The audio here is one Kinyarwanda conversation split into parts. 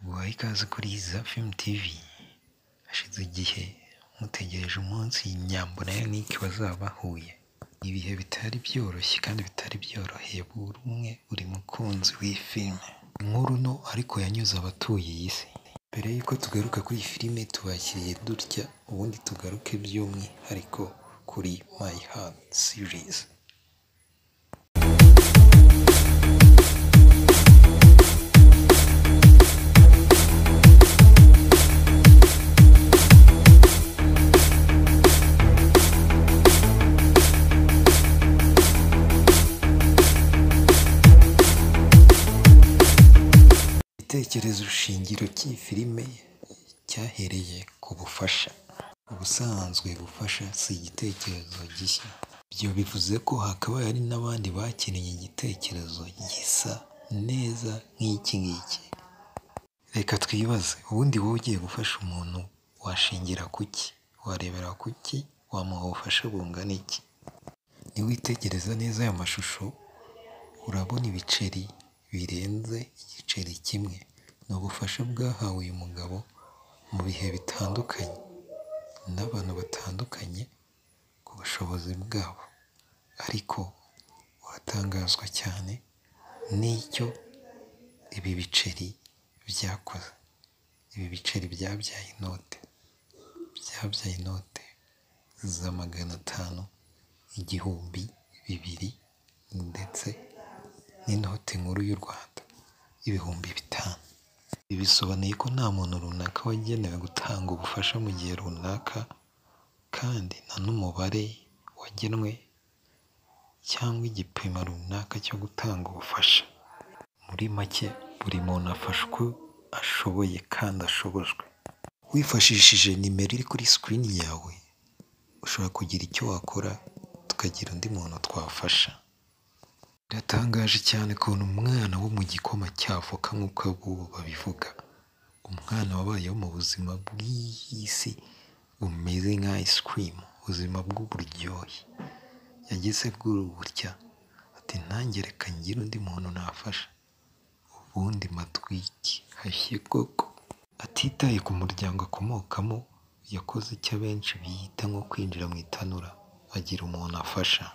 mubahe ikaze kuri Zafim TV, hashize igihe mutegereje umunsi Nyambo na Yannick bazabahuye, ibihe bitari byoroshye kandi bitari byoroheye buri umwe buri mukunzi w'iyi filime, inkuru nto ariko yanyuze abatuye iyi si, mbere y'uko tugaruka kuri iyi filime tubakiriye dutya ubundi tugaruke by'umwihariko kuri My Heart Series. igitekerezo shingiro cy'iyi filime cyahereye ku bufasha ubusanzwe bufasha si igitekerezo gishya ibyo bivuze ko hakabaye hari n'abandi bakeneye igitekerezo gisa neza nk'iki ngiki reka twibaze ubundi wowe ugiye gufasha umuntu washingira ku ki warebera ku ki wamuha ubufasha bungana iki niwitegereza neza aya mashusho urabona ibiceri birenze igiceri kimwe ni ubufasha bwahawe uyu mugabo mu bihe bitandukanye n'abantu batandukanye ku bushobozi bwabo ariko uratangazwa cyane n'icyo ibi biceri byakoze ibi biceri byabyaye inote byabyaye inote za magana atanu igihumbi bibiri ndetse n'inote nkuru y'u Rwanda ibihumbi bitanu ibi bisobanuye ko nta muntu runaka wagenewe gutanga ubufasha mu gihe runaka kandi nta n'umubare wagenwe cyangwa igipimo runaka cyo gutanga ubufasha muri make buri muntu afasha uko ashoboye kandi ashobojwe wifashishije nimero iri kuri sikirini yawe ushobora kugira icyo wakora tukagira undi muntu twafasha biratangaje cyane ukuntu umwana wo mu gikoma cyavoka nk'uko abubu babivuga umwana wabayeho mu buzima bw'iyi si bumeze nka ice cream ubuzima bw'uburyohe yageze bw'uru burya ati ntangere kangire undi muntu nafasha ubundi matwiki hashye koko atitaye ku muryango akomokamo yakoze icyo abenshi biyita nko kwinjira mu itanura agira umuntu afasha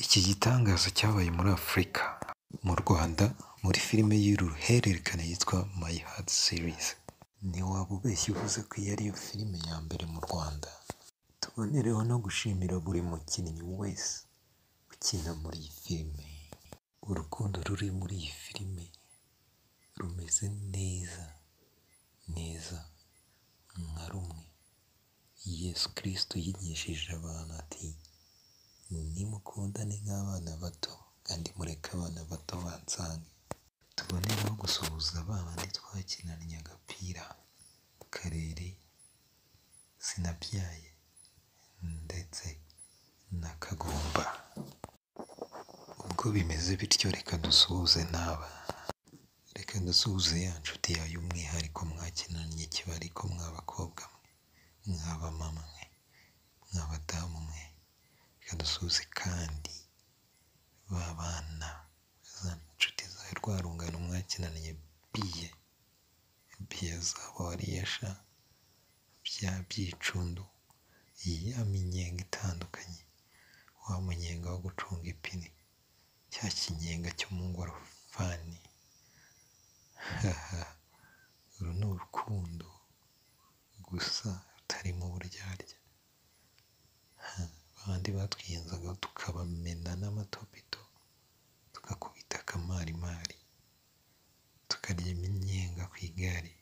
Iki gitangaza cyabaye muri Afurika mu Rwanda muri filime y'uruhererekane yitwa My Heart Series ntiwaba ubeshya uvuze ko iyi ariyo filime ya mbere mu Rwanda tubonereho no gushimira buri mukinnyi wese ukina muri iyi filime urukundo ruri muri iyi filime rumeze neza neza nka rumwe Yesu kirisito yigishije abantu ati nimukundane nk'abana bato kandi mureke abana bato bansange tubonereho gusuhuza abana twakinanye agapira karere sinabyaye ndetse n'akagomba ubwo bimeze bityo reka dusuhuze n'aba reka dusuhuze ya nshuti yawe y'umwihariko mwakinanye kiba ariko mw'abakobwa mwe mw'abamama mwe mw'abadamu mwe reka dusuhuze kandi ba bana za nshuti zawe rwa rungano mwakinaniye biye biye zabo wariyesha bya byicundu ya minyenga itandukanye wa munyenga wo gucunga ipine cya kinyenga cyo mu ngorofani haha uru ni urukundo gusa rutarimo uburyarya abandi batwiyenzaga tukabamena n'amatopito tugakubita akamarimari tukarya iminyenga ku igare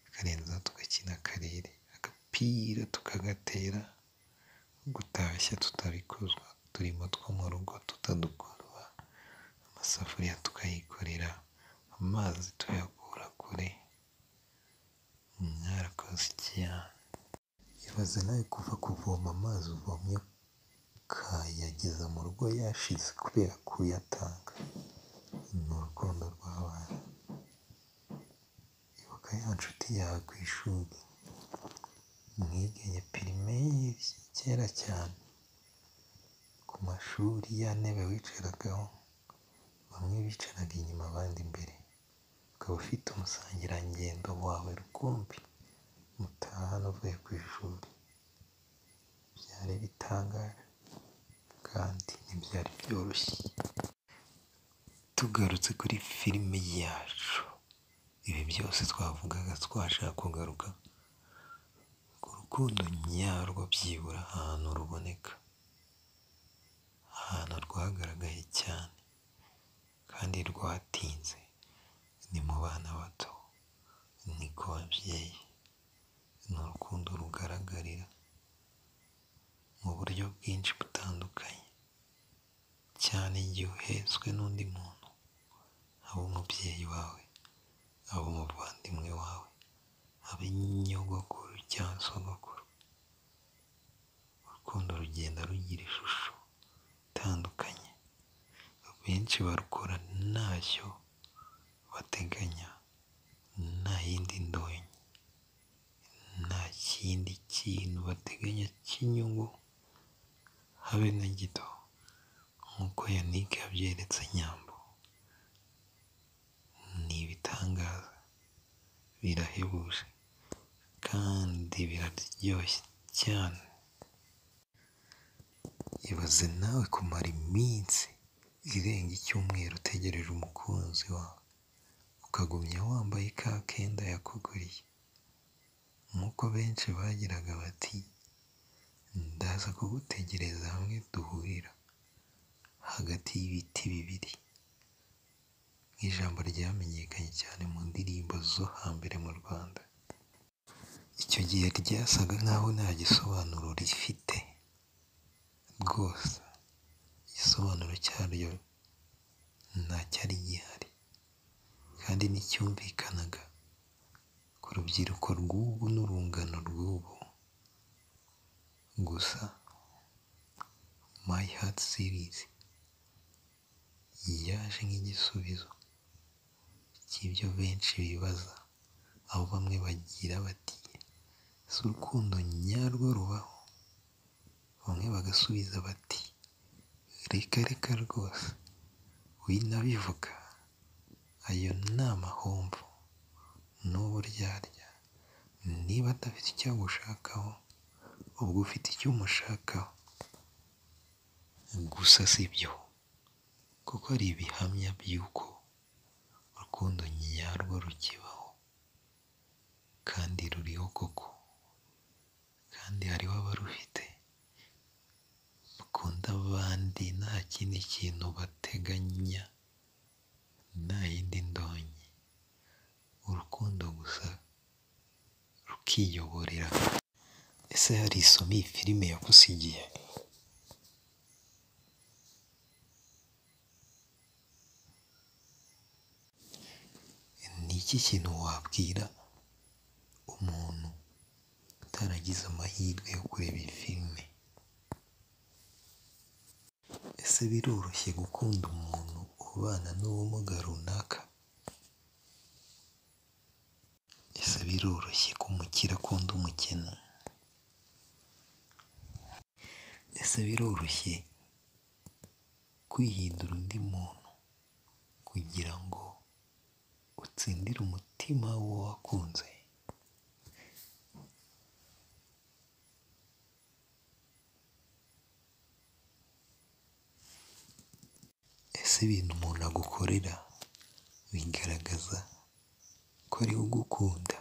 akarenzaho tugakina akarere agapira tukagatera gutashya tutabikozwa uturimo two mu rugo tutadukorwa amasafuriya tukayikorera amazi tuyakura kure mwarakoze cyane ibaze nawe kuva kuvoma amazi uvomye ukayageza mu rugo yashize kubera kuyatanga ni urukundo rw'abana ibuka ya nshuti yawe ku ishuri mwiganye pirimeri kera cyane ku mashuri ya ntebe wicaragaho bamwe bicaraga inyuma abandi imbere ukaba ufite umusangirangendo wawe rukumbi mutahana uvuye ku ishuri byari bitangaje kandi ntibyari byoroshye tugarutse kuri filime yacu ibi byose twavugaga twashaka kugaruka ku rukundo nyarwo byibura ahantu ruboneka ahantu rwagaragaye cyane kandi rwatinze ni mu bana bato ni ku babyeyi ni urukundo rugaragarira mu buryo bwinshi butandukanye cyane igihe uhetswe n'undi muntu aba umubyeyi wawe aba umuvandimwe wawe aba nyogokuru cyangwa sogokuru urukundo rugenda rugira ishusho itandukanye benshi barukora ntacyo bateganya nta yindi ndonke nta kindi kintu bateganya cy'inyungu habe na gito nk'uko Yannick yabyeretse Nyambo ni ibitangaza birahebuje kandi biraryoshye cyane ibaze nawe kumara iminsi irenga icyumweru utegereje umukunzi wawe ukagumya wambaye ka kenda yakuguriye nk'uko benshi bagiraga bati ndaza kugutegereza hamwe duhurira hagati y'ibiti bibiri nk'ijambo ryamenyekanye cyane mu ndirimbo zo hambere mu Rwanda icyo gihe ryasaga nk'aho nta gisobanuro rifite rwose igisobanuro cyaryo ntacyari gihari kandi nticyumvikanaga ku rubyiruko rw'ubu n'urungano rw'ubu gusa my heart series yaje nk'igisubizo cy'ibyo benshi bibaza aho bamwe bagira bati si urukundo nyarwo rubaho bamwe bagasubiza bati reka reka rwose winabivuga ayo ni amahomvu n'ubu ryarya niba adafite icyo agushakaho ubwo ufite icyo umushakaho gusa si byo kuko ari ibihamya by'uko urukundo nyarwo rukibaho kandi ruriho koko kandi hariho abarufite bakunda abandi nta kindi kintu bateganya nta yindi ndonke urukundo gusa rukiyoborera ese hari isomo iyi filime yagusigiye ni iki kintu wabwira umuntu utaragize amahirwe yo kureba iyi filime ese biroroshye gukunda umuntu ubana n'ubumuga runaka ese biroroshye ko umukire akunda umukene ese biroroshye kwihindura undi muntu kugira ngo utsindire umutima w'uwo wakunze ese ibintu umuntu agukorera bigaragaza ko ariwe ugukunda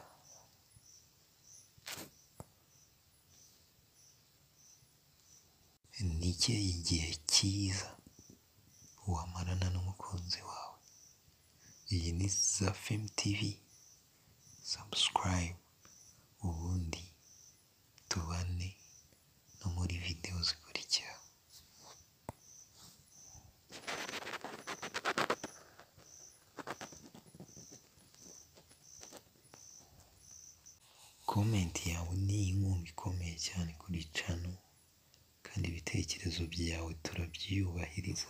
ni ikihe igihe cyiza wamarana n'umukunzi wawe iyi ni za femu tivi subscribe ubundi tubane no muri videwo zikurikira komenti yawe ni inkunga ikomeye cyane kuri cano kandi ibitekerezo byawe turabyiyubahiriza